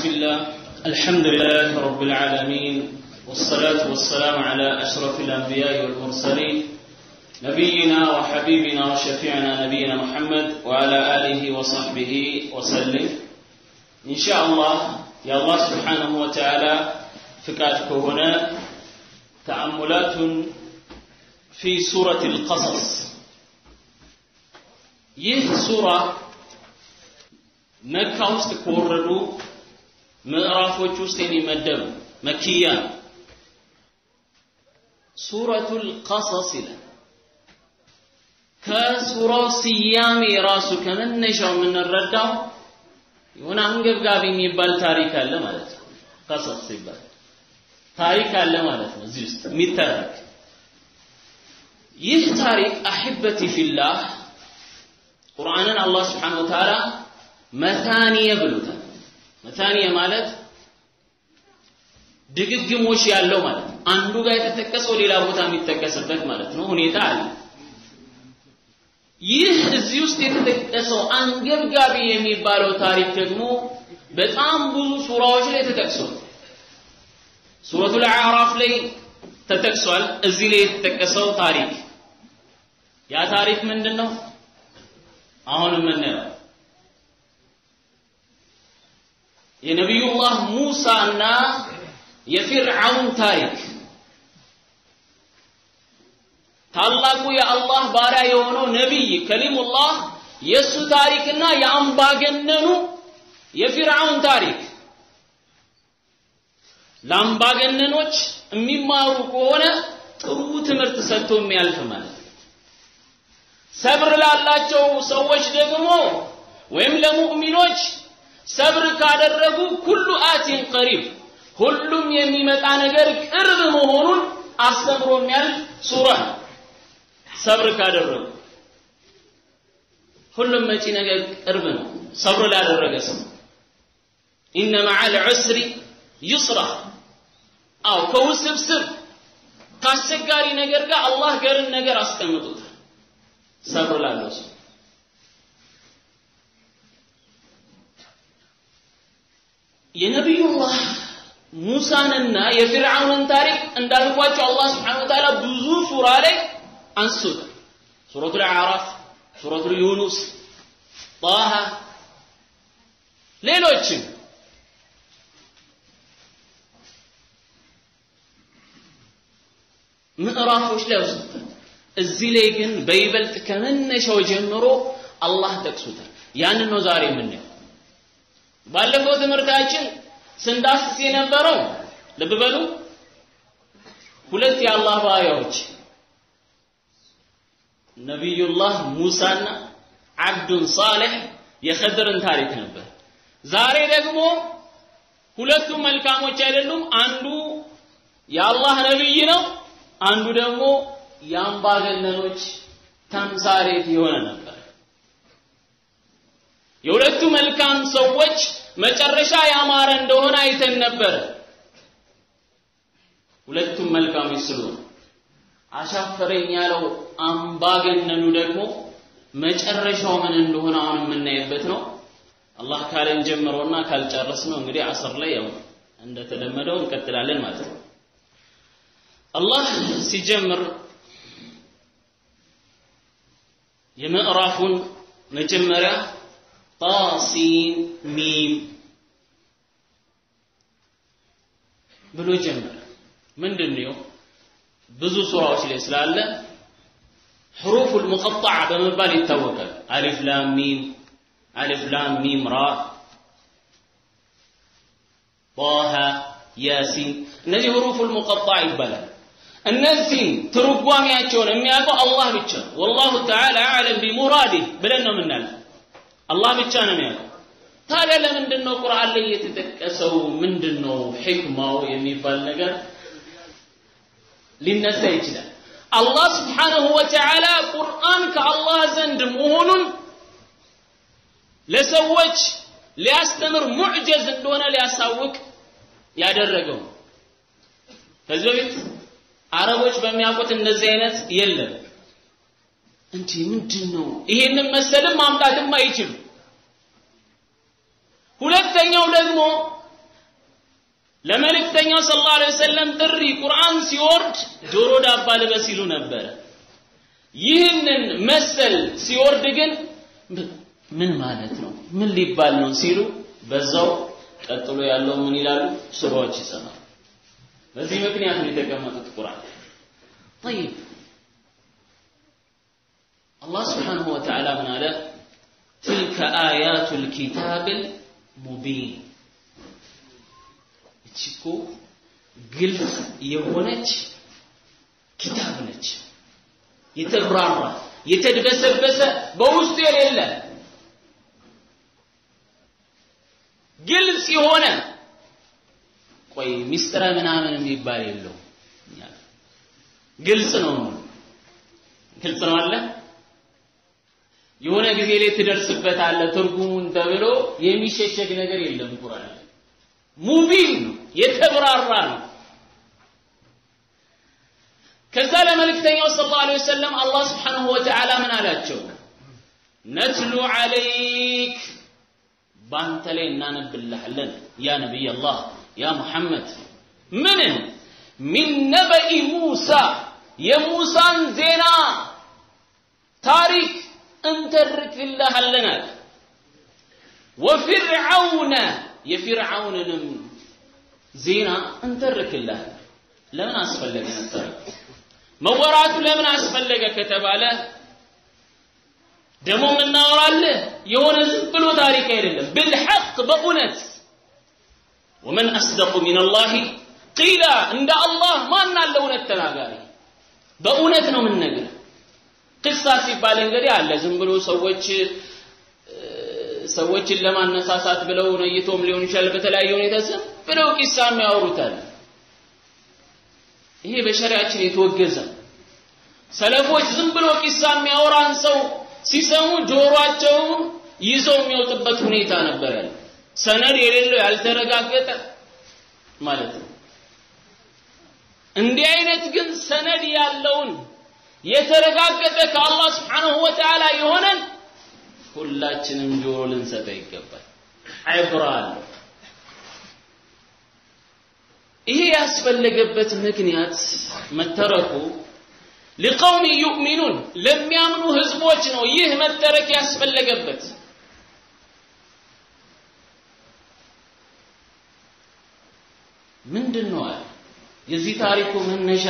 بسم الله الحمد لله رب العالمين والصلاة والسلام على أشرف الأنبياء والمرسلين نبينا وحبيبنا وشفيعنا نبينا محمد وعلى آله وصحبه وسلم إن شاء الله يا الله سبحانه وتعالى فكاتك هنا تأملات في سورة القصص ይህ ሱራ መካ ውስጥ ከወረዱ ምዕራፎች ውስጥ የሚመደብ መኪያ ነው። ሱረቱል ቀሰስ ይላል። ከሱራው ስያሜ ራሱ ከመነሻው የምንረዳው የሆነ አንገብጋቢ የሚባል ታሪክ አለ ማለት ነው። ቀሰስ ሲባል ታሪክ አለ ማለት ነው እዚህ ውስጥ የሚተረክ ይህ ታሪክ አሕበቲ ፊላህ ቁርአንን አላህ ስብሓነሁ ወተዓላ መታኒየ ብሎታል። መታኒየ ማለት ድግግሞሽ ያለው ማለት ነው። አንዱ ጋር የተጠቀሰው ሌላ ቦታ የሚጠቀስበት ማለት ነው ሁኔታ አለ። ይህ እዚህ ውስጥ የተጠቀሰው አንገብጋቢ የሚባለው ታሪክ ደግሞ በጣም ብዙ ሱራዎች ላይ ተጠቅሷል። ሱረቱል አዕራፍ ላይ ተጠቅሷል። እዚህ ላይ የተጠቀሰው ታሪክ ያ ታሪክ ምንድን ነው? አሁን የምናየው የነቢዩላህ ሙሳና የፊርዓውን ታሪክ ታላቁ የአላህ ባሪያ የሆነው ነቢይ ከሊሙላህ የእሱ ታሪክና የአምባገነኑ የፊርዓውን ታሪክ ለአምባገነኖች የሚማሩ ከሆነ ጥሩ ትምህርት ሰጥቶ የሚያልፍ ማለት ነው። ሰብር ላላቸው ሰዎች ደግሞ ወይም ለሙእሚኖች ሰብር ካደረጉ ኩሉ አቲን ቀሪብ ሁሉም የሚመጣ ነገር ቅርብ መሆኑን አስተምሮ የሚያልፍ ሱራ ነው። ሰብር ካደረጉ ሁሉም መጪ ነገር ቅርብ ነው። ሰብር ላደረገ ሰው ኢነ መዐል ዑስሪ ዩስራ አው ከውስብስብ ከአስቸጋሪ ነገር ጋር አላህ ገርን ነገር አስቀምጦታል። ሰብር ላለው ሰው የነቢዩላህ ሙሳንና የፊርዓውንን ታሪክ እንዳልኳቸው አላህ ስብሓነሁ ወተዓላ ብዙ ሱራ ላይ አንስቶታል። ሱረቱል አዕራፍ፣ ሱረቱል ዩኑስ፣ ጣሃ ሌሎችም ምዕራፎች ላይ ወስዶታል። እዚህ ላይ ግን በይበልጥ ከመነሻው ጀምሮ አላህ ጠቅሶታል። ያንን ነው ዛሬ የምናየው። ባለፈው ትምህርታችን ስንዳስስ የነበረው ልብ በሉ ሁለት የአላህ ባሪያዎች ነቢዩላህ ሙሳና አብዱን ሳሌሕ የኸድርን ታሪክ ነበር። ዛሬ ደግሞ ሁለቱም መልካሞች አይደሉም። አንዱ የአላህ ነቢይ ነው፣ አንዱ ደግሞ የአምባገነኖች ተምሳሌት የሆነ ነበር። የሁለቱ መልካም ሰዎች መጨረሻ ያማረ እንደሆነ አይተን ነበር። ሁለቱም መልካሞች ስለሆኑ አሻፈረኝ ያለው አምባገነኑ ደግሞ መጨረሻው ምን እንደሆነ አሁን የምናይበት ነው። አላህ ካለን ጀምሮና ካልጨረስ ነው እንግዲህ አስር ላይ ያው እንደተለመደው እንቀጥላለን ማለት ነው። አላህ ሲጀምር የምዕራፉን መጀመሪያ ጣሲን ሚም ብሎ ጀመረ። ምንድን ነው? ብዙ ሱራዎች ላይ ስላለ ሕሩፉል ሙቀጣዓ በመባል ይታወቃል። አሊፍ ላም ሚም፣ አሊፍ ላም ሚም ራ፣ ጣሃ፣ ያሲን እነዚህ ሕሩፉል ሙቀጣዓ ይባላል። እነዚህም ትርጓሜያቸውን የሚያውቀው አላህ ብቻ ነው። ወላሁ ተዓላ አዕለም ቢሙራዲህ ብለን ነው የምናልፈው። አላህ ብቻ ነው የሚያውቀው። ታዲያ ለምንድን ነው ቁርአን ላይ የተጠቀሰው ምንድን ነው ሕክማው የሚባል ነገር ሊነሳ ይችላል። አላህ ስብሓነሁ ወተዓላ ቁርአን ከአላህ ዘንድ መሆኑን ለሰዎች ሊያስተምር ሙዕጀዝ እንደሆነ ሊያሳውቅ ያደረገው ከዚህ በፊት አረቦች በሚያውቁት እንደዚህ አይነት የለም። እንዲህ ምንድን ነው? ይሄንን መሰልም ማምጣትም አይችሉም። ሁለተኛው ደግሞ ለመልእክተኛው ሰለላሁ ዐለይሂ ወሰለም ጥሪ ቁርአን ሲወርድ ጆሮ ዳባ ልበስ ይሉ ነበረ። ይህንን መሰል ሲወርድ ግን ምን ማለት ነው? ምን ሊባል ነው ሲሉ በዛው ቀጥሎ ያለው ምን ይላሉ? ሱራዎች ይሰማሉ። በዚህ ምክንያት ነው የተቀመጡት ቁርአን። طيب አላህ ስብሓንሁ ወተዓላ ምን አለ? ትልከ አያቱ ልኪታብ ሙቢን እቺ እኮ ግልጽ የሆነች ኪታብ ነች። የተብራራ የተድበሰበሰ በውስጡ የሌለ ግልጽ የሆነ ቆይ ሚስጥረ ምናምን የሚባል የለው ግልጽ ነው ግልጽ ነው አለ የሆነ ጊዜ ላይ ትደርስበታለህ ትርጉሙን ተብሎ የሚሸሸግ ነገር የለም ቁርአን ሙቢን ነው የተብራራ ነው ከዛ ለመልእክተኛው ሰለላሁ ዐለይሂ ወሰለም አላህ ስብሓንሁ ወተዓላ ምን አላቸው ነትሉ ዐለይክ በአንተ ላይ እናነብልሃለን ያ ነቢይ አላህ ያ ሙሐመድ ምንን ሚን ነበኢ ሙሳ የሙሳን ዜና ታሪክ እንተርክልሃለን አለ ወፊርዓውነ የፊርዓውንንም ዜና እንተርክልሃለን ለምን አስፈለገ ነበር መወራቱ ለምን አስፈለገ ከተባለ ደግሞ የምናወራልህ የሆነ ዝም ብሎ ታሪክ አይደለም ብልሐቅ በእውነት ወመን አስደቁ ሚን አላህ ቂላ እንደ አላህ ማን አለ እውነት ተናጋሪ በእውነት ነው የምንነግር ቅሳ ሲባል እንግዲህ አለ ዝም ብሎ ሰዎች ሰዎችን ለማነሳሳት ብለው ነይቶም ሊሆን ይችላል በተለያየ ሁኔታ ዝም ብለው ቂሳ የሚያወሩታል ይሄ በሸሪያችን የተወገዘ ሰለፎች ዝም ብሎ ቂሳ የሚያወራን ሰው ሲሰሙ ጆሮአቸውን ይዘው የሚወጡበት ሁኔታ ነበር ያለ ሰነድ የሌለው ያልተረጋገጠ ማለት ነው እንዲህ አይነት ግን ሰነድ ያለውን የተረጋገጠ ከአላህ ስብሓንሁ ወተዓላ የሆነን ሁላችንም ጆሮ ልንሰጠው ይገባል ዕብራ አለው ይሄ ያስፈለገበት ምክንያት መተረኩ ሊቀውም ዩእሚኑን ለሚያምኑ ህዝቦች ነው ይህ መተረክ ያስፈለገበት ምንድን ነው አለ የዚህ ታሪኩ መነሻ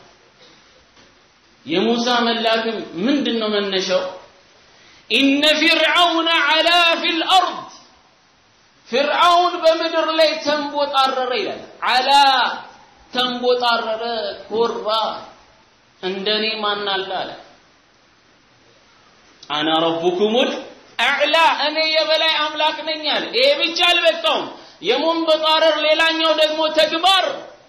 የሙሳ መላክም ምንድን ነው መነሻው ኢነ ፊርዓውን ዓላ ፊል አርድ ፍርዓውን በምድር ላይ ተንቦጣረረ ይላል አላ ተንቦጣረረ ኮራ እንደኔ ማን አለ አለ አና ረቡኩሙል አዕላ እኔ የበላይ አምላክ ነኝ አለ ይሄ ብቻ አልበቃውም የመንበጣረር ሌላኛው ደግሞ ተግባር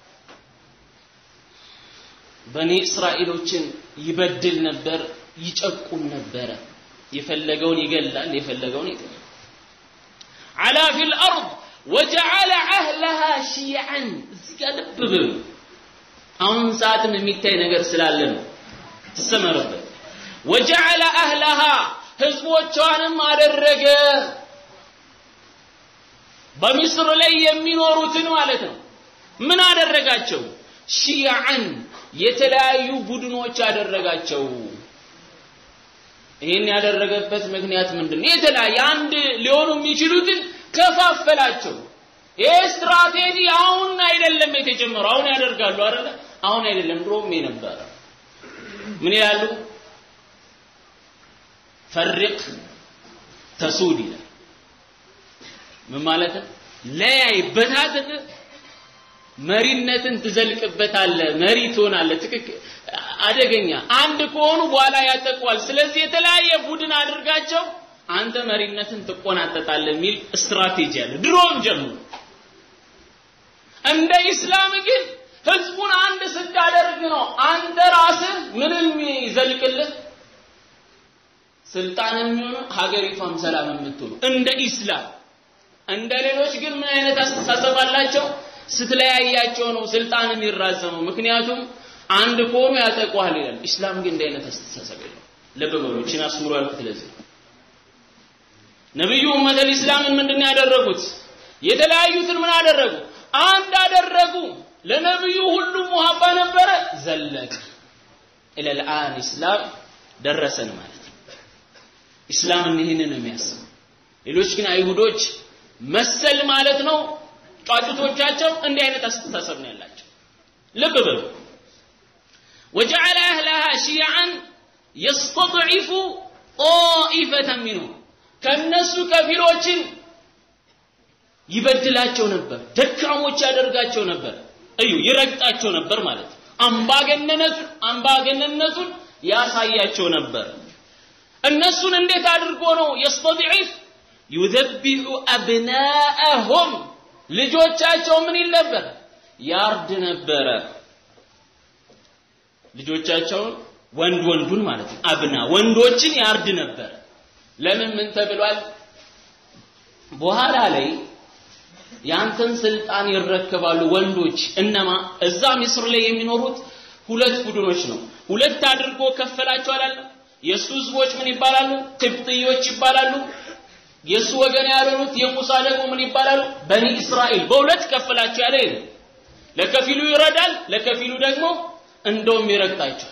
በኒ እስራኤሎችን ይበድል ነበር ይጨቁን ነበረ የፈለገውን ይገላል የፈለገውን ይገላል على في الأرض وجعل أهلها شيعا እዚህ ጋር ልብ በሉ አሁን ሰዓትም የሚታይ ነገር ስላለ ነው ተሰመረበት وجعل أهلها ህዝቦቿንም አደረገ በሚስር ላይ የሚኖሩትን ማለት ነው ምን አደረጋቸው ሺያዕን የተለያዩ ቡድኖች አደረጋቸው ይህን ያደረገበት ምክንያት ምንድን ነው? የተለያየ አንድ ሊሆኑ የሚችሉትን ከፋፈላቸው። ይህ ስትራቴጂ አሁን አይደለም የተጀመረው። አሁን ያደርጋሉ አይደለ? አሁን አይደለም ድሮም የነበረ። ምን ይላሉ? ፈርቅ ተሱድ ይላል። ምን ማለት ነው? ለያይ በታትህ መሪነትን ትዘልቅበታለህ፣ መሪ ትሆናለህ። ትክክል አደገኛ አንድ ከሆኑ በኋላ ያጠቋል። ስለዚህ የተለያየ ቡድን አድርጋቸው አንተ መሪነትን ትቆናጠጣለህ የሚል ስትራቴጂ አለ ድሮም ጀምሮ። እንደ ኢስላም ግን ህዝቡን አንድ ስታደርግ ነው አንተ ራስህ ምንም ይዘልቅልህ ስልጣን የሚሆኑ ሀገሪቷም ሰላም የምትሆኑ እንደ ኢስላም። እንደ ሌሎች ግን ምን አይነት አስተሳሰብ አላቸው? ስትለያያቸው ነው ስልጣን የሚራዘመው። ምክንያቱም አንድ ከሆኑ ያጠቋል ይላል። ኢስላም ግን እንዲህ አይነት አስተሳሰብ የለው። ልብ በሉ፣ እቺን አስምሮ ያልኩት ለዚህ ነብዩ ኡመተል ኢስላምን ምንድን ያደረጉት? የተለያዩትን ምን አደረጉ? አንድ አደረጉ ለነብዩ ሁሉም ሙሐባ ነበረ ዘለቀ ኢለል አን ኢስላም ደረሰን ማለት ነው ኢስላም ይህንን ነው የሚያስብ ሌሎች ግን አይሁዶች መሰል ማለት ነው ጫጩቶቻቸው እንዲህ አይነት አስተሳሰብ ነው ያላቸው ልብ በሉ وجعل أهلها شيعا يستضعف طائفة منهم ከነሱ ከፊሎችን ይበድላቸው ነበር ደካሞች ያደርጋቸው ነበር እዩ ይረግጣቸው ነበር ማለት አምባገነነቱን አምባገነነቱን ያሳያቸው ነበር እነሱን እንዴት አድርጎ ነው የስተضعፍ ዩذبح أبناءهم ልጆቻቸው ምን ይል ነበር ያርድ ነበረ ልጆቻቸውን ወንድ ወንዱን ማለት ነው አብና ወንዶችን ያርድ ነበር ለምን ምን ተብሏል በኋላ ላይ ያንተን ስልጣን ይረከባሉ ወንዶች እነማ እዛ ምስር ላይ የሚኖሩት ሁለት ቡድኖች ነው ሁለት አድርጎ ከፈላቸው አላለም የእሱ ህዝቦች ምን ይባላሉ ቅብጥዮች ይባላሉ የእሱ ወገን ያልሆኑት የሙሳ ደግሞ ምን ይባላሉ በኒ እስራኤል በሁለት ከፈላቸው ያለ ይሄ ለከፊሉ ይረዳል ለከፊሉ ደግሞ እንደውም ይረግጣቸዋል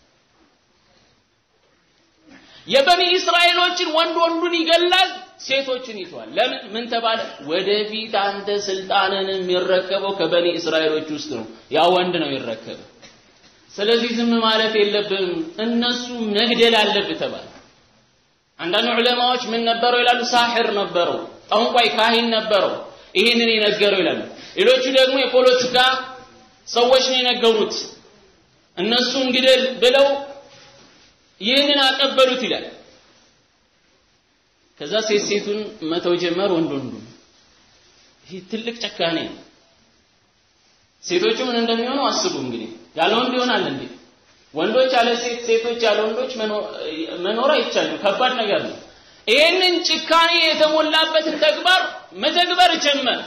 የበኒ እስራኤሎችን ወንድ ወንዱን ይገላል ሴቶችን ይተዋል ለምን ምን ተባለ ወደፊት አንተ ስልጣንን የሚረከበው ከበኒ እስራኤሎች ውስጥ ነው ያ ወንድ ነው ይረከበ ስለዚህ ዝም ማለት የለብም እነሱ መግደል አለብህ ተባለ አንዳንድ ዑለማዎች ምን ነበረው ይላሉ ሳሕር ነበረው ጠንቋይ ካሂን ነበረው ይህንን የነገረው ይላሉ ሌሎቹ ደግሞ የፖለቲካ ሰዎች ነው የነገሩት እነሱን ግደል ብለው ይህንን አቀበሉት ይላል ከዛ ሴት ሴቱን መተው ጀመር ወንድ ወንዱ ይህ ትልቅ ጨካኔ ነው ሴቶቹ ምን እንደሚሆኑ አስቡ እንግዲህ ያለ ወንድ ይሆናል እንዴ ወንዶች ያለ ሴት ሴቶች ያለ ወንዶች መኖር አይቻልም ከባድ ነገር ነው ይህንን ጭካኔ የተሞላበትን ተግባር መተግበር ጀመር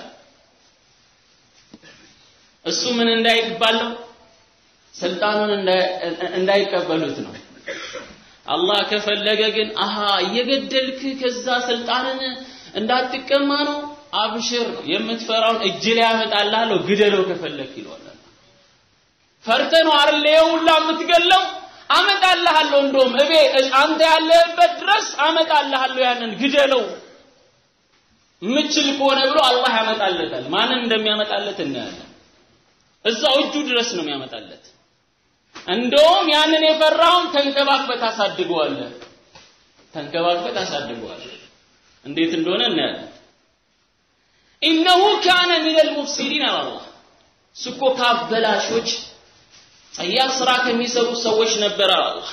እሱ ምን እንዳይባለው ስልጣኑን እንዳይቀበሉት ነው አላህ ከፈለገ ግን አሃ እየገደልክ ከዛ ስልጣንን እንዳትቀማ ነው አብሽር የምትፈራውን እጅ ላይ ያመጣልሃለሁ ግደለው ከፈለክ ይለዋል ፈርተ ነው አይደል ሁላ የምትገለው አመጣልሃለሁ እንደውም እቤ አንተ ያለህበት ድረስ አመጣልሃለሁ ያንን ግደለው ምችል ከሆነ ብሎ አላህ ያመጣለታል ማንን እንደሚያመጣለት እናያለን እዛው እጁ ድረስ ነው የሚያመጣለት እንደውም ያንን የፈራውን ተንከባክበት አሳድገዋለህ ተንከባክበት አሳድገዋለህ እንዴት እንደሆነ እናያለን ኢነሁ ካነ ሚን አልሙፍሲዲን አላህ ስኮ ካበላሾች ጸያፍ ስራ ከሚሰሩ ሰዎች ነበር አላህ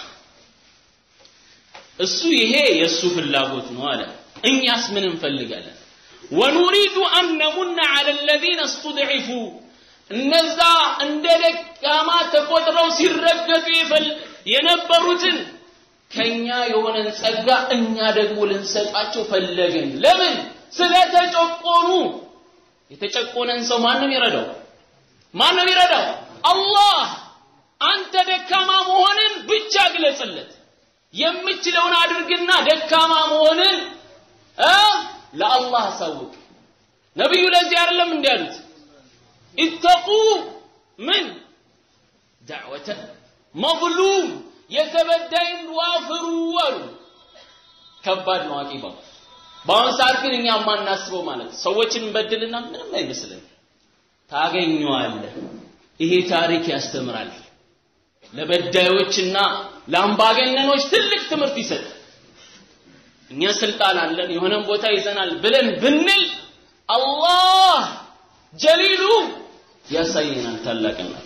እሱ ይሄ የእሱ ፍላጎት ነው አለ እኛስ ምን እንፈልጋለን ወኑሪዱ አን ነሙና ዐለ አለዚነ እስተድዒፉ እነዛ እንደ ደካማ ተቆጥረው ሲረገጡ የነበሩትን ከኛ የሆነን ጸጋ እኛ ደግሞ ልንሰጣቸው ፈለግን ለምን ስለተጨቆኑ የተጨቆነን ሰው ማንም ይረዳው ማንም ይረዳው አላህ አንተ ደካማ መሆንን ብቻ ግለጽለት የምችለውን አድርግና ደካማ መሆንን ለአላህ አሳውቅ ነቢዩ ለዚህ አይደለም እንዲህ ያሉት ኢተቁ ምን ዳዕወተ መظሉም የተበዳይን ዱዓ ፍሩ አሉ ከባድ ነው አቂባው በአሁን ሰዓት ግን እኛ የማናስበው ማለት ሰዎችን እንበድልና ምንም አይመስልን ታገኘዋለህ ይሄ ታሪክ ያስተምራል ለበዳዮችና ለአምባገነኖች ትልቅ ትምህርት ይሰጥ እኛ ስልጣን አለን የሆነን ቦታ ይዘናል ብለን ብንል አላህ ጀሊሉ ያሳየናል ታላቅነቱ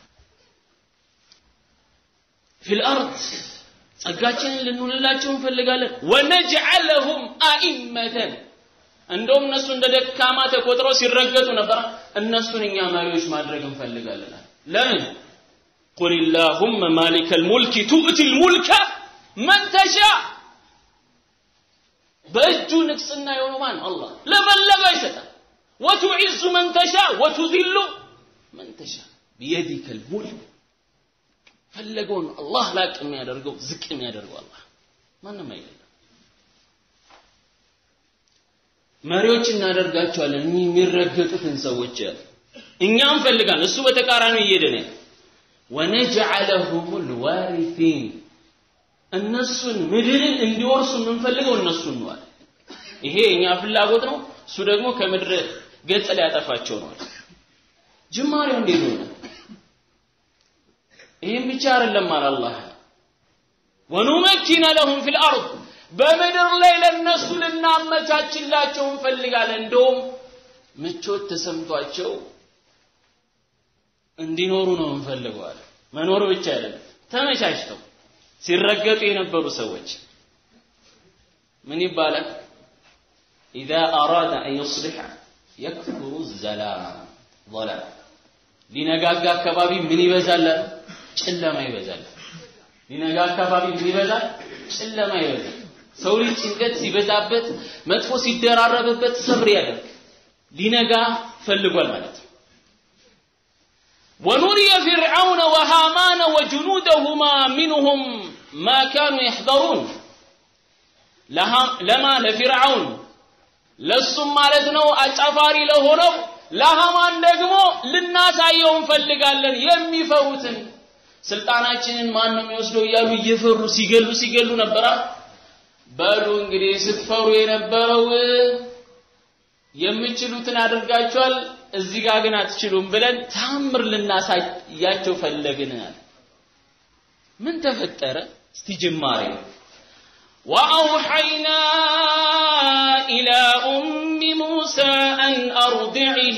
ፊል አርድ ጸጋችንን ልንውልላቸው እንፈልጋለን ወነጅዐለሁም አኢመተን እንደውም እነሱ እንደ ደካማ ተቆጥረው ሲረገጡ ነበር እነሱን እኛ መሪዎች ማድረግ እንፈልጋለን ለምን ቁል ላሁመ ማሊከ ልሙልክ ቱእቲ ልሙልከ መን ተሻ በእጁ ንግስና የሆነው ማን አላህ ለፈለገው ይሰጣል ወቱዒዙ መን ተሻ ወቱዚሉ መን ተሻ ቢየዲከ ልሙልክ ፈለገውን አላህ ላቅ የሚያደርገው ዝቅ የሚያደርገው አላህ ማንም አይደለም መሪዎች እናደርጋቸዋለን እኚህ የሚረገጡትን ሰዎች እኛ እንፈልጋለን እሱ በተቃራኒው እየሄደ ነው ወነጅዐለሁም ልዋሪሲን እነሱን ምድርን እንዲወርሱ የምንፈልገው እነሱን ነዋል ይሄ የእኛ ፍላጎት ነው እሱ ደግሞ ከምድር ገጽ ሊያጠፋቸው ነዋል ጅማሬው እንዴት ሆነ ይህም ብቻ አይደለም አለ አላህ ወኑመኪነ ለሁም ፊል አርድ በምድር ላይ ለነሱ ልናመቻችላቸው እንፈልጋለን እንደውም ምቾት ተሰምቷቸው እንዲኖሩ ነው እንፈልገዋል መኖር ብቻ አይደለም ተመቻችተው ሲረገጡ የነበሩ ሰዎች ምን ይባላል ኢዛ አራደ አን ዩስሊሐ የክፍሩ ዘላም ظላም ሊነጋጋ አካባቢ ምን ይበዛል ጨለማ ይበዛል ሊነጋ አካባቢ ምን ይበዛል ጨለማ ይበዛል ሰው ልጅ ጭንቀት ሲበዛበት መጥፎ ሲደራረብበት ሰብር ያደርግ ሊነጋ ፈልጓል ማለት ነው ونري فرعون وهامان وجنودهما منهم ما كانوا يحذرون لها لما لفرعون ለሱም ማለት ነው አጫፋሪ ለሆነው ለሃማን ደግሞ ልናሳየው እንፈልጋለን የሚፈሩትን ስልጣናችንን ማን ነው የሚወስደው እያሉ እየፈሩ ሲገሉ ሲገሉ ነበራ በሉ እንግዲህ ስትፈሩ የነበረው የምችሉትን አድርጋችኋል እዚህ ጋር ግን አትችሉም ብለን ታምር ልናሳያቸው ፈለግን ምን ተፈጠረ እስቲ ጅማሬ وأوحينا إلى أم موسى أن أرضعه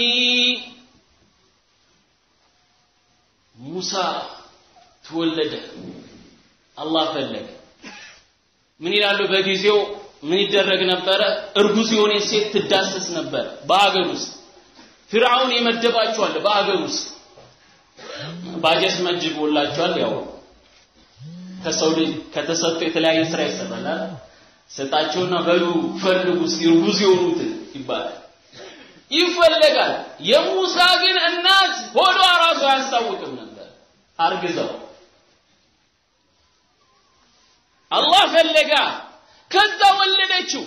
موسى تولد الله فلق من ይላሉ በጊዜው ምን ይደረግ ነበረ እርጉዝ የሆነ ሴት ትዳሰስ ነበር በአገር ውስጥ ፊርዓውን የመደባቸዋል በአገር ውስጥ ባጀት መጅቦላቸዋል ያው ከሰው ልጅ ከተሰጡ የተለያየ ስራ ይሰራል ሰጣቸውና በሉ ፈልጉ እርጉዝ የሆኑትን ይባላል ይፈለጋል የሙሳ ግን እናት ሆዷ ራሱ አያስታውቅም ነበር አርግዘው አላህ ፈለጋ ከዛ ወለደችው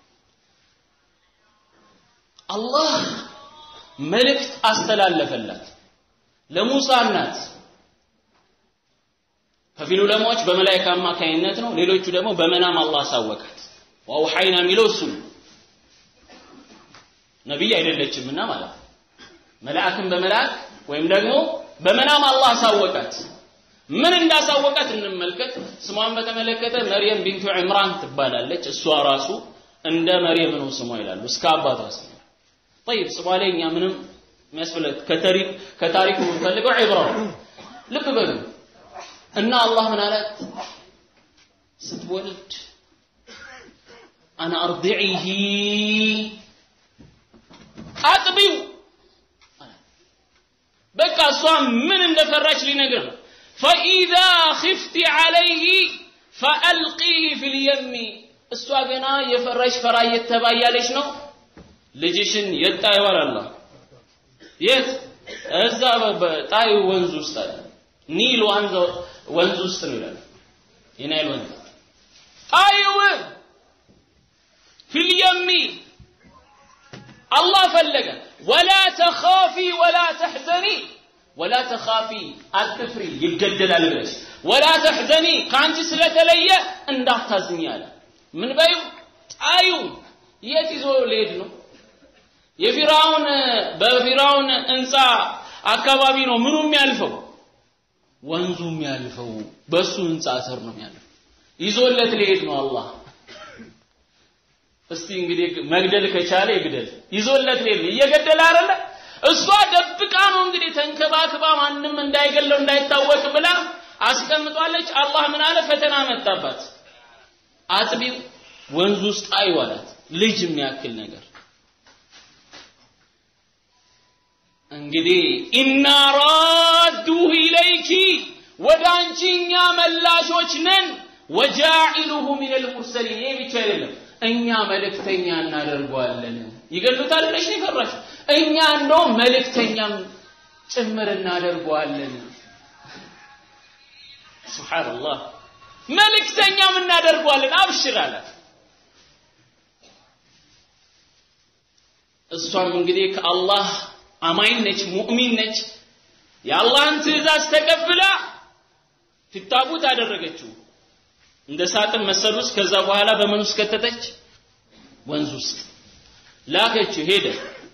አላህ መልእክት አስተላለፈላት ለሙሳ እናት ከፊል ዑለማዎች በመላእክት አማካኝነት ነው ሌሎቹ ደግሞ በመናም አላህ አሳወቃት ወአውሐይና የሚለው እሱ ነው ነቢይ አይደለችምና ማለት ነው መልአክን በመልአክ ወይም ደግሞ በመናም አላህ አሳወቃት ምን እንዳሳወቃት እንመልከት ስሟን በተመለከተ መርየም ቢንቱ ዕምራን ትባላለች እሷ ራሱ እንደ መርየም ነው ስሟ ይላሉ እስከ አባቷ ስሟ طيب ስሟ ላይ እኛ ምንም የሚያስፈልግ ከታሪክ ከታሪኩ የምንፈልገው ዒብራ ልብ በሉ እና አላህ ምን አላት ስትወልድ አና አርዲዒሂ አጥቢው በቃ እሷ ምን እንደፈራች ሊነግር ነው ፈኢዛ ኽፍቲ ዐለይሂ ፈአልቂህ ፊል የሚ እሷ ገና የፈራሽ ፈራ እየተባያለች ነው ልጅሽን የት ጣይዋል አላህ የት እዛ በጣዩ ወንዝ ውስጥ አለ ኒል ወንዝ ወንዝ ውስጥ ነው ይላል የናይል ወንዝ ጣይው ፊል የሚ አላህ ፈለገ ወላ ተኻፊ ወላ ተሕዘኒ ወላ ተኻፊ አትፍሪ ይገደላል ብለሽ ወላ ተሕዘኒ ከአንቺ ስለተለየ እንዳታዝኝ አለ ምን በዩ ጣዩ የት ይዞ ሊሄድ ነው የፊራውን በፊራውን ህንፃ አካባቢ ነው ምኑ የሚያልፈው ወንዙ የሚያልፈው በሱ ህንፃ ስር ነው የሚያልፈው ይዞለት ሊሄድ ነው አላህ እስቲ እንግዲህ መግደል ከቻለ ይግደል ይዞለት ሊሄድ እየገደለ አይደለ እሷ ደብቃ ነው እንግዲህ ተንከባክባ ማንም እንዳይገለው እንዳይታወቅ ብላ አስቀምጧለች አላህ ምን አለ ፈተና መጣባት አጥቢው ወንዝ ውስጥ አይዋላት ልጅ የሚያክል ነገር እንግዲህ ኢና ራዱሁ ኢለይኪ ወደ አንቺ እኛ መላሾች ነን ወጃኢሉሁ ሚነል ሙርሰሊን ይሄ ብቻ አይደለም እኛ መልእክተኛ እናደርገዋለን ይገሉታል ብለሽ ነው የፈራሽ እኛ እንደው መልእክተኛም ጭምር እናደርገዋለን ሱብሃንአላህ መልእክተኛም እናደርገዋለን አብሽር አላት እሷም እንግዲህ ከአላህ አማኝ ነች ሙእሚን ነች የአላህን ትእዛዝ ተቀብላ ፊታቡት አደረገችው እንደ ሳጥን መሰል ውስጥ ከዛ በኋላ በምን ውስጥ ከተተች ወንዝ ውስጥ ላከችው ሄደ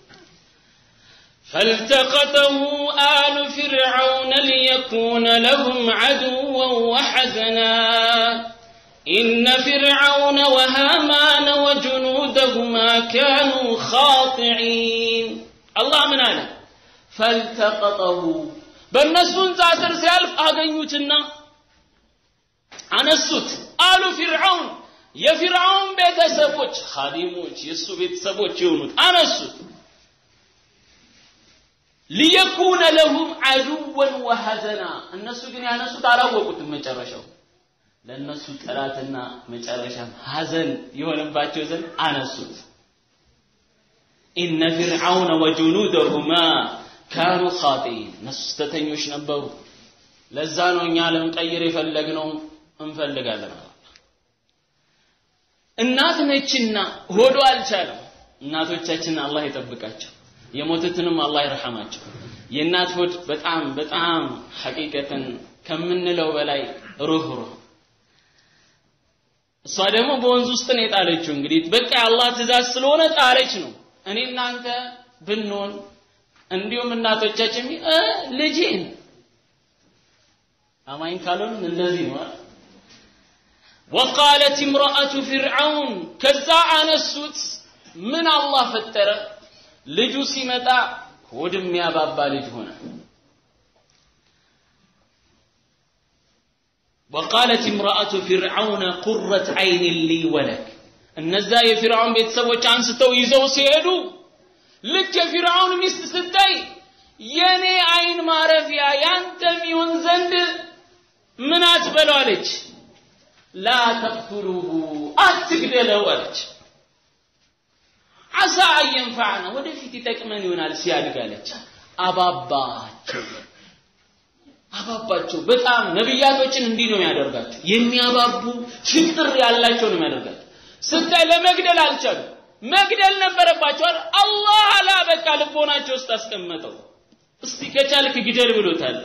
فالتقطه آل فرعون ليكون لهم عدوا وحزنا إن فرعون وهامان وجنودهما كانوا خاطعين الله من هذا فالتقطه በእነሱን ጻስር ሲያልፍ አገኙትና አነሱት አሉ ፊርዓውን የፊርዓውን ቤተሰቦች ኻዲሞች የእሱ ቤተሰቦች የሆኑት አነሱት ሊየኩነ ለሁም አዱወን ወሐዘና እነሱ ግን ያነሱት አላወቁትም መጨረሻው ለእነሱ ጠላትና መጨረሻም ሐዘን የሆነባቸው ዘንድ አነሱት ኢነ ፊርዓውነ ወጁኑደሁማ ካኑ ኻጢኢን እነሱ ስተተኞች ነበሩ ለዛ ነው እኛ ልንቀይር የፈለግነው እንፈልጋለን እናት ነችና ሆዶ አልቻለም እናቶቻችንን አላህ ይጠብቃቸው የሞቱትንም አላህ ይርሐማቸው የእናት ሆድ በጣም በጣም ሐቂቀትን ከምንለው በላይ ሩህ ሩህ እሷ ደግሞ በወንዝ ውስጥ ነው የጣለችው እንግዲህ በቃ የአላህ ትእዛዝ ስለሆነ ጣለች ነው እኔ እናንተ ብንሆን እንዲሁም እናቶቻችን ልጄን አማኝ ካልሆን እንደዚህ ነው ወቃለት እምረአቱ ፊርዓውን ከዛ አነሱት ምን አላህ ፈጠረ ልጁ ሲመጣ ሆድ የሚያባባ ልጅ ሆነ وقالت امرأة فرعون قرة عين لي ولك እነዛ የፊርዓውን ቤተሰቦች አንስተው ይዘው ሲሄዱ ልክ የፊርዓውን ሚስት ስታይ የኔ አይን ማረፊያ ያንተ ሚሆን ዘንድ ምን አትበለው አለች ላ ተቅቱሉሁ አትግደለው አለች አሳ አየንፋዕና ወደፊት ይጠቅመን ይሆናል ሲያድግ አለች አባባቸው አባባቸው በጣም ነቢያቶችን እንዲህ ነው ያደርጋቸው የሚያባቡ ፍቅር ያላቸው ነው ያደርጋቸው ስታይ ለመግደል አልቻሉ መግደል ነበረባቸው አላህ አላ በቃ ልቦናቸው ውስጥ አስቀመጠው እስቲ ከቻልክ ግደል ብሎታል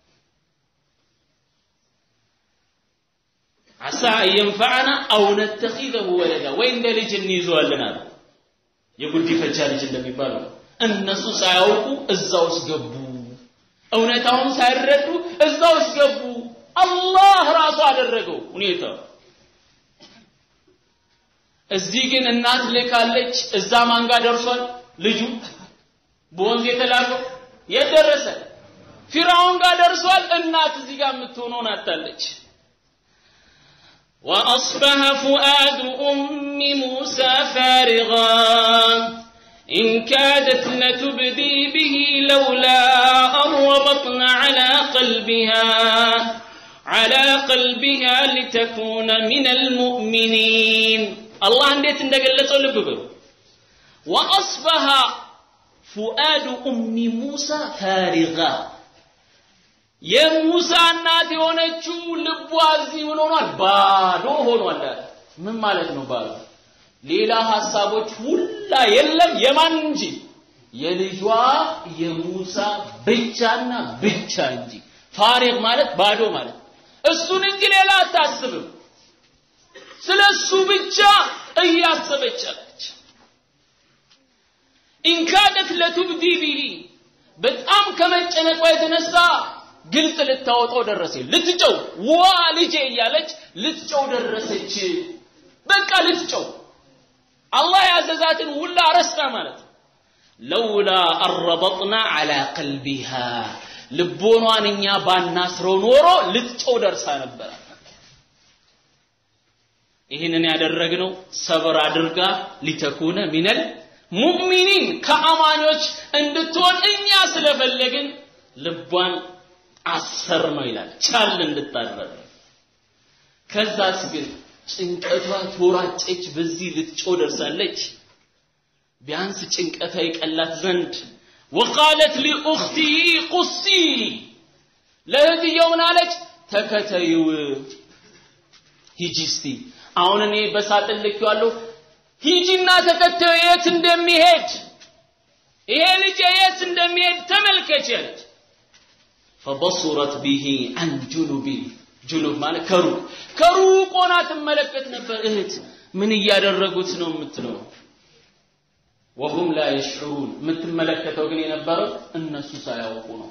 አሳ የንፈዓና አው ነተኺዘሁ ወለዳ ወይ እንደ ልጅ እንይዘዋለን አሉ የጉዲፈቻ ልጅ እንደሚባለው እነሱ ሳያውቁ እዛ ውስጥ ገቡ እውነታውን ሳይረዱ እዛ ውስጥ ገቡ አላህ ራሱ አደረገው ሁኔታው እዚህ ግን እናት ልካለች እዛ ማንጋ ደርሷል ልጁ በወንዝ የተላከው የት ደረሰ ፊራውን ጋር ደርሷል እናት እዚህ ጋር የምትሆነውን አታለች وأصبح فؤاد أم موسى فارغا إن كادت لتبدي به لولا أن ربطنا على قلبها على قلبها لتكون من المؤمنين الله እንዴት እንደገለጸው ልብ በሉ وأصبح فؤاد أم موسى فارغا የሙሳ እናት የሆነችው ልቧ እዚህ ምን ሆኗል ባዶ ሆኗል ምን ማለት ነው ባዶ ሌላ ሐሳቦች ሁላ የለም የማን እንጂ የልጇ የሙሳ ብቻና ብቻ እንጂ ፋሪግ ማለት ባዶ ማለት እሱን እንጂ ሌላ አታስብም ስለ እሱ ብቻ እያሰበች አለች ኢንካደት ለቱብዲ ቢሂ በጣም ከመጨነቋ የተነሳ ግልጽ ልታወጣው ደረሰ ልትጨው ዋ ልጄ እያለች ልትጨው ደረሰች በቃ ልትጨው አላህ ያዘዛትን ሁላ ረስታ ማለት ነው ለውላ አረበጥና አላ ቀልቢሃ ልቦኗን እኛ ባናስረው ኖሮ ልትጨው ደርሳ ነበር ይህንን ያደረግነው ሰብር አድርጋ ሊተኩነ ሚነል ሙእሚኒን ከአማኞች እንድትሆን እኛ ስለፈለግን ልቧን አሰር ነው ይላል ቻል እንድታደረግ ከዛስ ግን ጭንቀቷ ተወራጨች በዚህ ልትጮ ደርሳለች ቢያንስ ጭንቀቷ ይቀላት ዘንድ ወቃለት ሊኡኽቲሂ ቁሲ ለእህትየው ምን አለች ተከተይው ሂጂ እስቲ አሁን እኔ በሳጥን ልኬዋለሁ ሂጂና ተከተዩ የት እንደሚሄድ ይሄ ልጅ የት እንደሚሄድ ተመልከች ያለች ፈበሱረት ቢሂ አን ጁኑቢን ጁኑብ ማለት ከሩቅ ከሩቅ ሆና ትመለከት ነበር እህት ምን እያደረጉት ነው የምትለው ወሁም ላ የሽዑሩን የምትመለከተው ግን የነበረው እነሱ ሳያውቁ ነው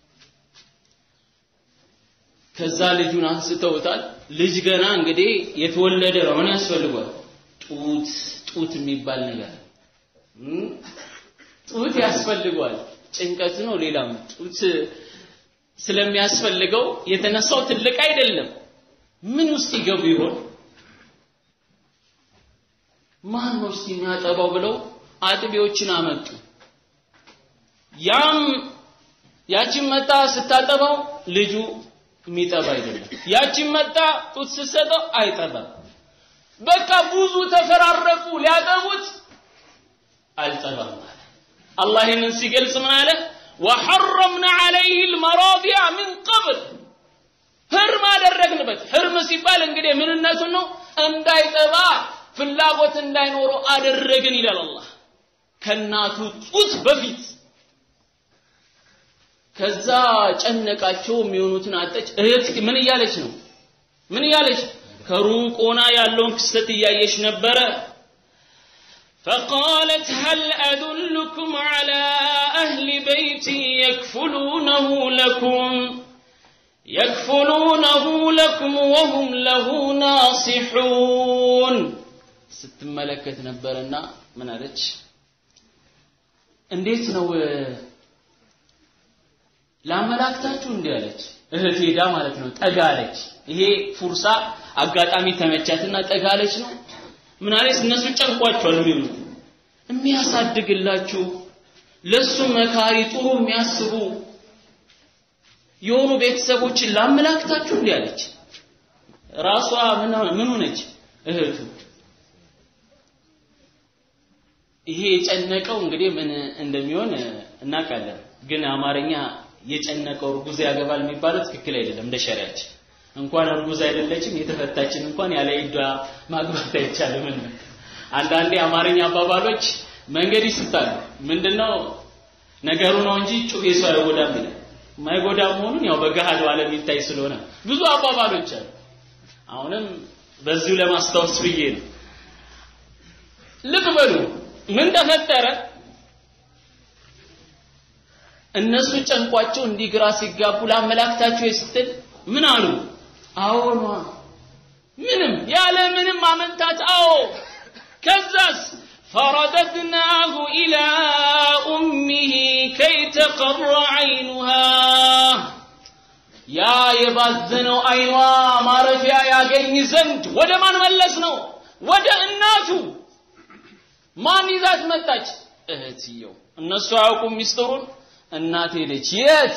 ከዛ ልጁን አንስተውታል ልጅ ገና እንግዲህ የተወለደ ነው ምን ያስፈልጓል ጡት ጡት የሚባል ነገር ጡት ያስፈልጓል ጭንቀት ነው ሌላም ጡት ስለሚያስፈልገው የተነሳው ትልቅ አይደለም ምን ውስጥ ይገቡ ይሆን ማን ነው እስቲ የሚያጠባው ብለው አጥቢዎችን አመጡ ያም ያቺን መጣ ስታጠባው ልጁ የሚጠባ አይደለም ያቺን መጣ ጡት ስትሰጠው አይጠባም በቃ ብዙ ተፈራረቁ ሊያጠቡት አልጠባም አለ አላህ ይህንን ሲገልጽ ምን አለ ወሐረምና ዐለይህ ልመራዲያ ምን ቀብል ህርም አደረግንበት ህርም ሲባል እንግዲህ ምንነቱን ነው እንዳይጠባ ፍላጎት እንዳይኖረው አደረግን ይላል አላህ ከእናቱ ጡት በፊት ከዛ ጨነቃቸው የሚሆኑትን አጠች እህት ምን እያለች ነው ምን እያለች ከሩቅ ሆና ያለውን ክስተት እያየች ነበረ فقالت هل أدلكم على أهل بيت يكفلونه لكم يكفلونه لكم وهم له ناصحون ስትመለከት ነበረና ምን አለች እንዴት ነው ላመላክታችሁ እንዲህ አለች እህት ሄዳ ማለት ነው ጠጋለች ይሄ ፉርሳ አጋጣሚ ተመቻትና ጠጋለች ነው ምን አለች እነሱ ጨንቋቸዋል የሚሉት የሚያሳድግላችሁ ለሱ መካሪ ጥሩ የሚያስቡ የሆኑ ቤተሰቦችን ላመላክታችሁ እንዲህ አለች ራሷ ምን ሆነች እህቱ ይሄ የጨነቀው እንግዲህ ምን እንደሚሆን እናውቃለን ግን አማርኛ የጨነቀው እርጉዝ ያገባል የሚባለው ትክክል አይደለም እንደ ሸሪያችን እንኳን እርጉዝ አይደለችም የተፈታችን እንኳን ያለ ይዷ ማግባት አይቻልም አንዳንዴ አማርኛ አባባሎች መንገድ ይስታሉ ምንድነው ነገሩ ነው እንጂ ጩቤ ሰው አይጎዳም ይላል ማይጎዳ መሆኑን ያው በገሃዱ ዓለም ይታይ ስለሆነ ብዙ አባባሎች አሉ አሁንም በዚሁ ለማስታወስ ብዬ ነው ልብ በሉ ምን ተፈጠረ እነሱ ጨንቋቸው እንዲህ ግራ ሲጋቡ ላመላክታቸው ስትል ምን አሉ አዎኗ ምንም ያለ ምንም አመንታት አዎ ከዛስ فرددناه إلى أمه كي تقر عينها يا يبازنو أيوا ما رفيا يا جيني زند ودا ما نملس نو ودا الناتو ማን ይዛት መጣች እህትየው እነሱ አያውቁም ሚስጥሩን እናት ሄደች የት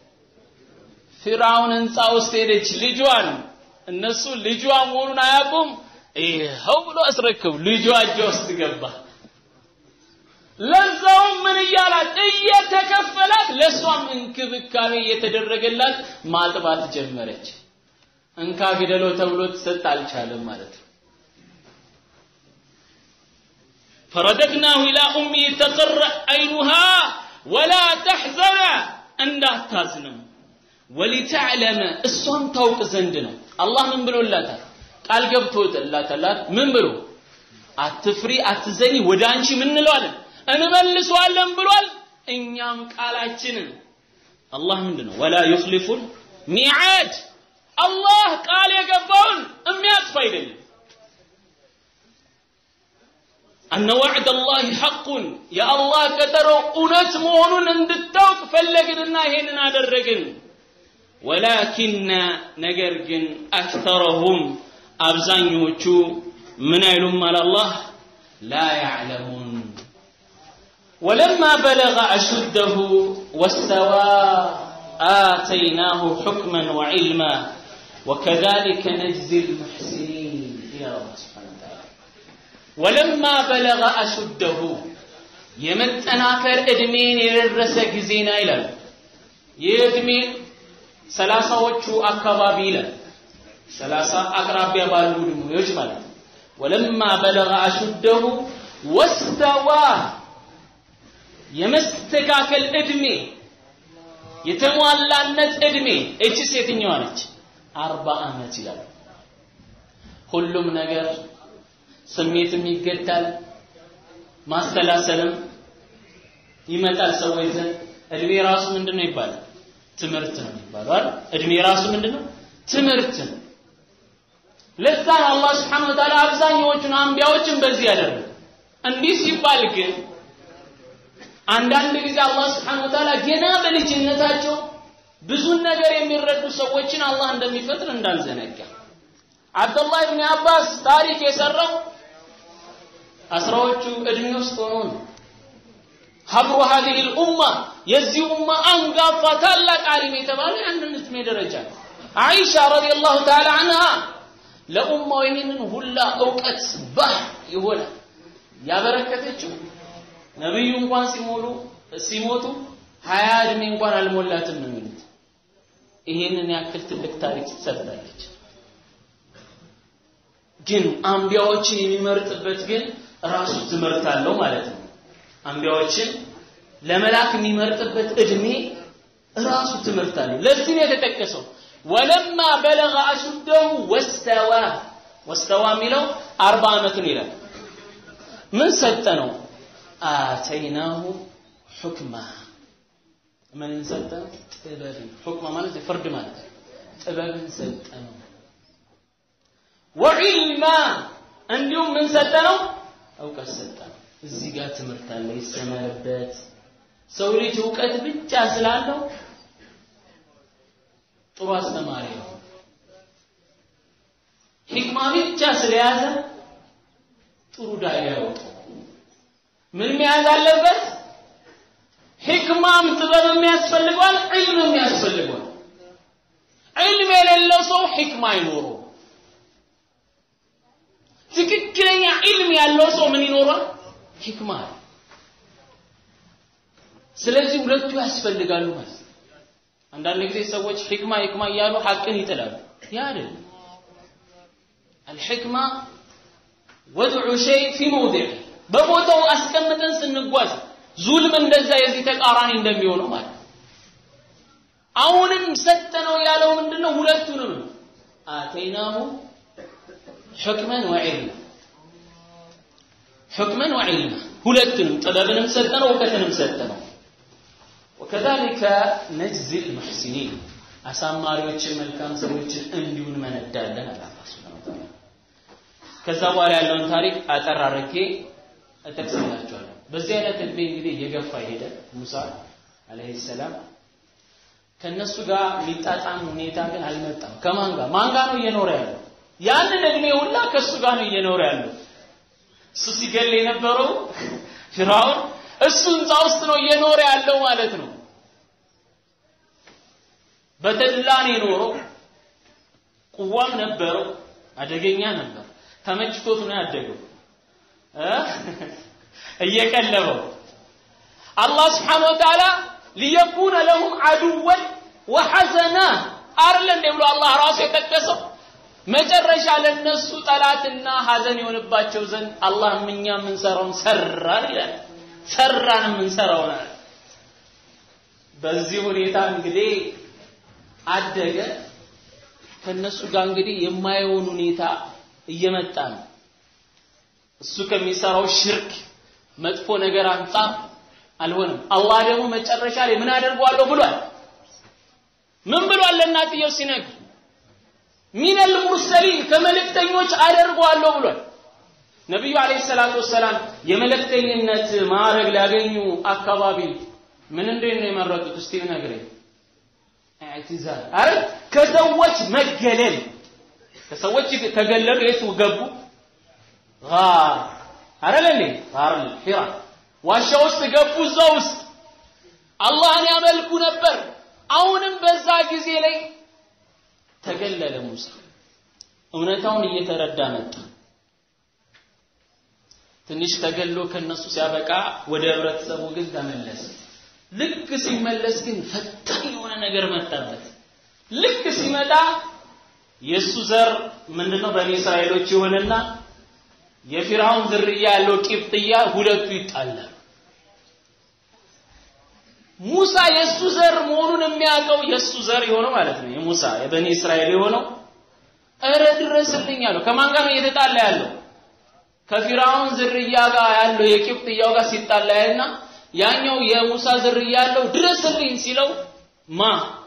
ፊራውን ህንፃ ውስጥ ሄደች ልጇን እነሱ ልጇ መሆኑን አያውቁም ይኸው ብሎ አስረክቡ ልጇ እጇ ውስጥ ገባ ለዛውም ምን እያላት እየተከፈላት ለእሷም እንክብካቤ እየተደረገላት ማጥባት ጀመረች እንካ ግደለው ተብሎ ትሰጥ አልቻለም ማለት ነው فرددناه إلى أمه تقر عينها ولا تحزن እንዳታዝንም ወሊተዕለመ እሷም ታውቅ ዘንድ ነው አላህ ምን ብሎላታል ቃል ገብቶላታል ምን ብሎ አትፍሪ አትዘኒ ወደ አንቺ ምን እንለዋለን እንመልሰዋለን ብሏል እኛም ቃላችንን አላህ ምንድን ነው ወላ ዩኽሊፉል ሚዓድ አላህ ቃል የገባውን የሚያጥፍ አይደለም أن وعد الله حق يا الله كتروا أنت مهون اندتوك فلقنا هنا درقن ولكن نقرقن أكثرهم أبزان يوچو من علم على الله لا يعلمون ولما بلغ أشده واستوى آتيناه حكما وعلما وكذلك نجزي المحسنين يا الله سبحانه وتعالى ولما بلغ أشده የመጠናከር እድሜን የደረሰ ጊዜና ይላል ይህ እድሜ ሰላሳዎቹ አካባቢ ይላል ሰላሳ አቅራቢያ ባሉ እድሜዎች ማለት ነው ወለማ በለገ አሹደሁ ወስተዋ የመስተካከል እድሜ የተሟላነት እድሜ እችስ የትኛዋ ነች? አርባ ዓመት ይላል። ሁሉም ነገር ስሜትም ይገዳል፣ ማስተላሰልም ይመጣል ሰዎች ዘንድ። እድሜ ራሱ ምንድን ነው ይባላል? ትምህርት ነው የሚባለው አይደል? እድሜ ራሱ ምንድን ነው? ትምህርት ነው። ለዛ ነው አላህ ስብሐነሁ ወተዓላ አብዛኛዎቹን አንቢያዎችን በዚህ ያደረገ። እንዲህ ሲባል ግን አንዳንድ ጊዜ አላህ ስብሐነሁ ወተዓላ ገና በልጅነታቸው ብዙን ነገር የሚረዱ ሰዎችን አላህ እንደሚፈጥር እንዳንዘነጋ። አብዱላህ ብን አባስ ታሪክ የሰራው አስራዎቹ እድሜ ውስጥ ሆኖ ነው። ሀብሩ ሀዚህ ልኡማ የዚህ ኡማ አንጋፋ ታላቅ አሊም የተባለ ያንን እድሜ ደረጃ ነው። አይሻ ረዲየላሁ ተዓላ አንሃ ለኡማው ይህንን ሁላ እውቀት ባህ የሆነ ያበረከተችው ነቢዩ እንኳን ሲሞሉ ሲሞቱ ሀያ እድሜ እንኳን አልሞላትም ነው የሚሉት። ይሄንን ያክል ትልቅ ታሪክ ትሰጥላለች። ግን አንቢያዎችን የሚመርጥበት ግን ራሱ ትምህርት አለው ማለት ነው። አንቢያዎችን ለመላክ የሚመርጥበት እድሜ ራሱ ትምህርት አለው። ለዚህ ነው የተጠቀሰው ወለማ በለገ አሹደሁ ወስተዋ ወስተዋ የሚለው አርባ ዓመትን ይላል። ምን ሰጠ ነው? አተይናሁ ሑክማ ምን ሰጠ ነው? ጥበብን። ሑክማ ማለት ፍርድ ማለት ጥበብን ሰጠ ነው። ወዒልማ እንዲሁም ምን ሰጠ ነው? እውቀት ሰጠ ነው። እዚህ ጋር ትምህርት አለ፣ ይሰመርበት። ሰው ልጅ እውቀት ብቻ ስላለው ጥሩ አስተማሪ ነው። ሂክማ ብቻ ስለያዘ ጥሩ ዳያ ያወጣው። ምን መያዝ አለበት? ሂክማም ጥበብም ያስፈልገዋል፣ ዒልምም ያስፈልገዋል። ዒልም የሌለው ሰው ሂክማ አይኖረው። ትክክለኛ ዒልም ያለው ሰው ምን ይኖራል? ሂክማ አለ። ስለዚህ ሁለቱ ያስፈልጋሉ ማለት ነው። አንዳንድ ጊዜ ሰዎች ሂክማ ሂክማ እያሉ ሐቅን ይጥላሉ። ያ አይደለም። አልሕክማ ወድዑ ሸይ ፊ መውዲዕ በቦታው አስቀምጠን ስንጓዝ ዙልም እንደዛ የዚህ ተቃራኒ እንደሚሆነው ማለት ነው። አሁንም ሰጠነው ያለው ምንድነው? ሁለቱንም አተይናሁ ሕክመን ወዒልማ ሕክመን ወዒልማ ሁለቱንም ጥበብንም ሰጠነው እውቀትንም ሰጠነው። ወከዛሊከ ነጅዚ ልሙሕሲኒን አሳማሪዎችን መልካም ሰዎችን እንዲሁ እንመነዳለን አለ አላህ ሱብሓነሁ ወተዓላ። ከዛ በኋላ ያለውን ታሪክ አጠር አድርጌ እጠቅስላችኋለሁ። በዚህ አይነት እድሜ እንግዲህ እየገፋ ሄደ ሙሳ አለይሂ ሰላም። ከነሱ ጋር የሚጣጣም ሁኔታ ግን አልመጣም። ከማን ጋር ማን ጋር ነው እየኖረ ያለው? ያንን እድሜ ሁላ ከእሱ ጋር ነው እየኖረ ያለው። እሱ ሲገል የነበረው ፊርዓውን እሱ ህንፃ ውስጥ ነው እየኖረ ያለው ማለት ነው። በተድላ ነው የኖረው። ቁዋም ነበረው፣ አደገኛ ነበር። ተመችቶት ነው ያደገው እየቀለበው አላህ ስብሓነ ወተዓላ ሊየኩነ ለሁም አዱወን ወሐዘና አይደለ እንዴ ብሎ አላህ ራሱ የጠቀሰው መጨረሻ ለነሱ ጠላትና ሐዘን የሆንባቸው ዘንድ አላህ እኛ የምንሰራውን ሰራን ይላል። ሰራን የምንሰራውን አለ። በዚህ ሁኔታ እንግዲህ አደገ። ከነሱ ጋር እንግዲህ የማየውን ሁኔታ እየመጣ ነው። እሱ ከሚሰራው ሽርክ መጥፎ ነገር አንጻር አልሆነም። አላህ ደግሞ መጨረሻ ላይ ምን አደርገዋለሁ ብሏል። ምን ብሏል? ለእናትየው ሲነግር ሚነል ሙርሰሊን ከመልእክተኞች አደርገዋለሁ ብሏል። ነቢዩ አለይሂ ሰላቱ ወሰላም የመልእክተኝነት ማዕረግ ሊያገኙ አካባቢ ምን እንዴት ነው የመረጡት? እስቲ ነግረኝ። ኢዕቲዛል አረ ከሰዎች መገለል ከሰዎች ተገለሉ። የት ገቡ? ጋር አይደል እንዴ? ጋር ሒራ ዋሻ ውስጥ ገቡ። እዛ ውስጥ አላህን ያመልኩ ነበር። አሁንም በዛ ጊዜ ላይ ተገለለ ሙሳ። እውነታውን እየተረዳ መጣ። ትንሽ ተገሎ ከነሱ ሲያበቃ ወደ ህብረተሰቡ ግን ተመለሰ። ልክ ሲመለስ ግን ፈታኝ የሆነ ነገር መጣበት። ልክ ሲመጣ የእሱ ዘር ምንድነው በኒ እስራኤሎች ይሆንና የፊርዓውን ዝርያ ያለው ቂብጥያ ሁለቱ ይጣላሉ። ሙሳ የእሱ ዘር መሆኑን የሚያውቀው የእሱ ዘር የሆነው ማለት ነው የሙሳ የበኒ እስራኤል የሆነው እረ ድረስልኝ አለው ከማን ጋር ነው እየተጣላ ያለው ከፊራውን ዝርያ ጋር ያለው የቂብጥያው ጋር ሲጣላ ያልና ያኛው የሙሳ ዝርያ ያለው ድረስልኝ ሲለው ማ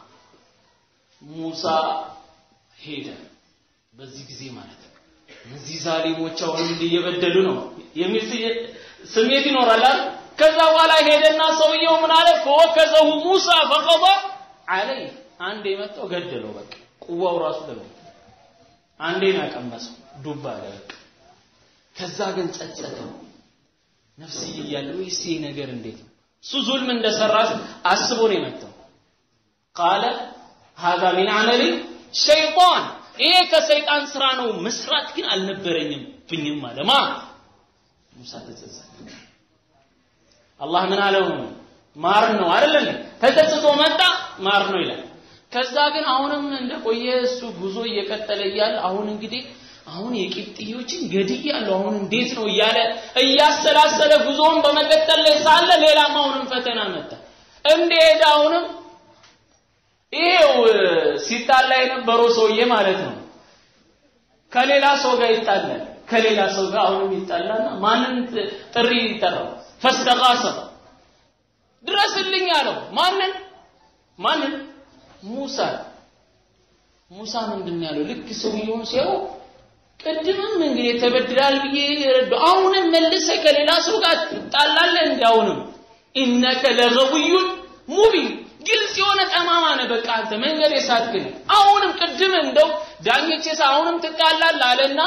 ሙሳ ሄደ በዚህ ጊዜ ማለት ነው እነዚህ ዛሊሞች አሁን እንዲህ እየበደሉ ነው የሚል ስሜት ይኖራል አይደል ከዛ በኋላ ሄደና ሰውየው ምን አለ ፈወከዘሁ ሙሳ ፈቀض አለይ አንዴ መጣው ገደለው በቃ ቁዋው ራሱ ገደለው አንዴ ነው ቀመሰው ዱባ አለ በቃ ከዛ ግን ጸጸተው ነፍስዬ እያለው ይሄ ነገር እንዴት ነው እሱ ዙልም እንደሰራ አስቦ ነው የመጣው ቃለ هذا من عمل شيطان ይሄ ከሰይጣን ስራ ነው መስራት ግን አልነበረኝም ብኝም አለ ማ ሙሳ ተጸጸተ አላህ ምን አለው ማር ነው አይደል ተጸጽቶ መጣ ማር ነው ይላል ከዛ ግን አሁንም እንደቆየ እሱ ጉዞ እየቀጠለ እያለ አሁን እንግዲህ አሁን የቂብጥዮችን ገድያለሁ አሁን እንዴት ነው እያለ እያሰላሰለ ጉዞውን በመቀጠል ላይ ሳለ ሌላም አሁንም ፈተና መጣ እንደሄደ አሁንም ይሄው ሲጣላ የነበረው ሰውዬ ማለት ነው ከሌላ ሰው ጋር ይጣላል ከሌላ ሰው ጋር አሁንም ይጣላና ማንን ጥሪ ይጠራው ፈስተጋሰ ድረስልኝ አለው ማንን ማንን ሙሳ ሙሳ ምንድን ያለው ልክ ሰውየውን ሲያው ቅድምም እንግዲህ ተበድላል ብዬ ረዱ አሁንም መልሰ ከሌላ ሰው ጋር ትጣላለህ እንዲ አሁንም ኢነከ ለገውዩን ሙቢን ግልጽ የሆነ ጠማማ ነህ በቃ አንተ መንገድ የሳትክን አሁንም ቅድም እንደው ዳኞቼ አሁንም ትጣላለህ አለና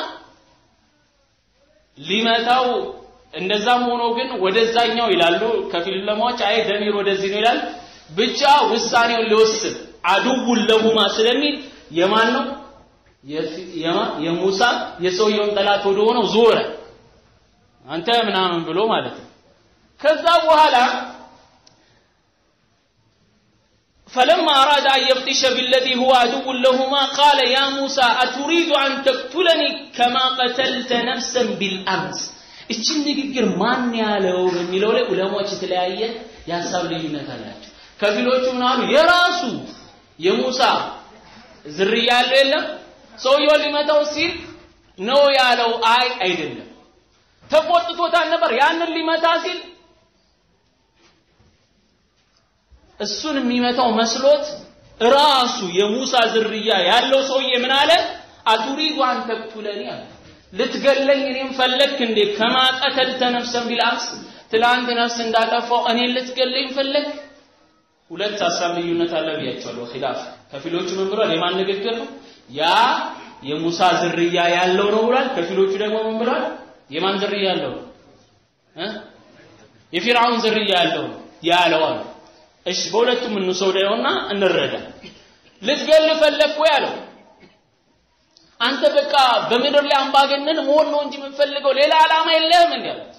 ሊመታው እንደዛም ሆኖ ግን ወደዛኛው ይላሉ ከፊል ለማዎች አይ ደሚር ወደዚህ ነው ይላል ብቻ ውሳኔውን ሊወስን አዱውን ለሁማ ስለሚል የማን ነው የሙሳ የሰውየውን ጠላት ወደ ሆነው ዞረ አንተ ምናምን ብሎ ማለት ነው ከዛ በኋላ فلما أراد أن يبطش بالذي هو عدو لهما قال يا موسى أتريد أن تقتلني كما قتلت نفسا بالأمس እችን ንግግር ማን ያለው በሚለው ላይ ዑለማዎች የተለያየ የሀሳብ ልዩነት አላቸው ከፊሎቹ ምን አሉ የራሱ የሙሳ ዝርያ ያለው የለም ሰውየው ሊመታው ሲል ነው ያለው አይ አይደለም ተቆጥቶታል ነበር ያንን ሊመታ ሲል እሱን የሚመታው መስሎት ራሱ የሙሳ ዝርያ ያለው ሰውዬ ምን አለ አቱሪዱ አን ተቅቱለኒ አለ ልትገለኝ እኔም ፈለግክ እንዴ ከማ ቀተልተ ነፍሰን ቢልአምስ ትላንት ነፍስ እንዳጠፋው እኔን ልትገለኝ ፈለግ ሁለት ሀሳብ ልዩነት አለ ብያቸዋለሁ ኺላፍ ከፊሎቹ ምን ብሏል የማን ንግግር ነው ያ የሙሳ ዝርያ ያለው ነው ብሏል ከፊሎቹ ደግሞ ምን ብሏል የማን ዝርያ ያለው ነው የፊርዓውን ዝርያ ያለው ነው ያለው አሉ እሺ በሁለቱም እንውሰደውና እንረዳ ልትገል ፈለግ ወይ አለው አንተ በቃ በምድር ላይ አምባገነን መሆን ነው እንጂ የምንፈልገው ሌላ ዓላማ የለህም እንዴ አሉት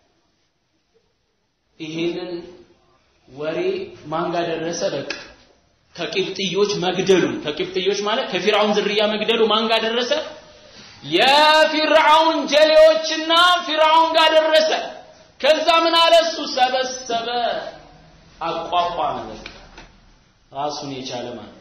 ይሄንን ወሬ ማን ጋር ደረሰ በቃ ከቂብጥዮች መግደሉ ከቂብጥዮች ማለት ከፊርዓውን ዝርያ መግደሉ ማን ጋር ደረሰ የፊርዓውን ጀሌዎችና ፊርዓውን ጋር ደረሰ ከዛ ምን አለ እሱ ሰበሰበ አቋቋመ በቃ ራሱን የቻለ ማለት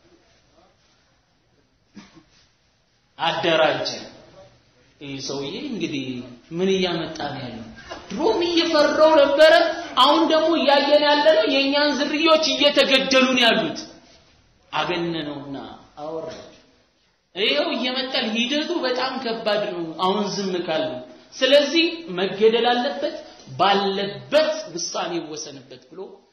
አደራጀ ይህ ሰውዬ እንግዲህ ምን እያመጣ ነው ያለው ድሮም እየፈራው ነበረ አሁን ደግሞ እያየን ያለ ነው የእኛን ዝርዮች እየተገደሉ ነው ያሉት አገነነውና አወራቸው ይኸው እየመጣል ሂደቱ በጣም ከባድ ነው አሁን ዝም ካለ ስለዚህ መገደል አለበት ባለበት ውሳኔ ይወሰንበት ብሎ